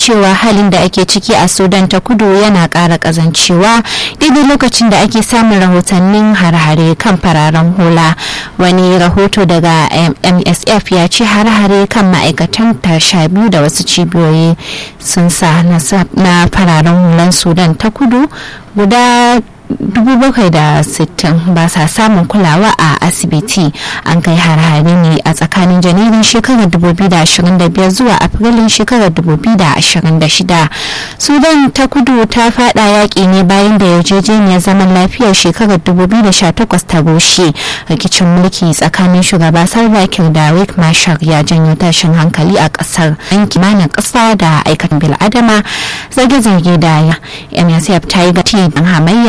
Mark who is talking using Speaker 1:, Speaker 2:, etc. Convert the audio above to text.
Speaker 1: cewa halin da ake ciki a sudan ta kudu yana ƙara ƙazancewa daidai lokacin da ake samun rahotannin har-hare kan fararen hula wani rahoto daga msf ya ce har-hare kan ma'aikatan tasha biyu da wasu cibiyoyi sun sa na fararen hulan sudan ta kudu guda 760 ba sa samun kulawa a asibiti an kai har-hare ne a tsakanin janairun shekarar 2025 zuwa afrilun shekarar 2026 sudan ta kudu ta fada yaƙi ne bayan da yarjejeniyar zaman lafiyar shekarar 2018 ta rushe rikicin mulki tsakanin shugaba salva kiir da rick marshall ya janyo tashin hankali a ƙasar an kimanin ƙasa da aikatan bil'adama zage-zage da msf ta yi gati hamayya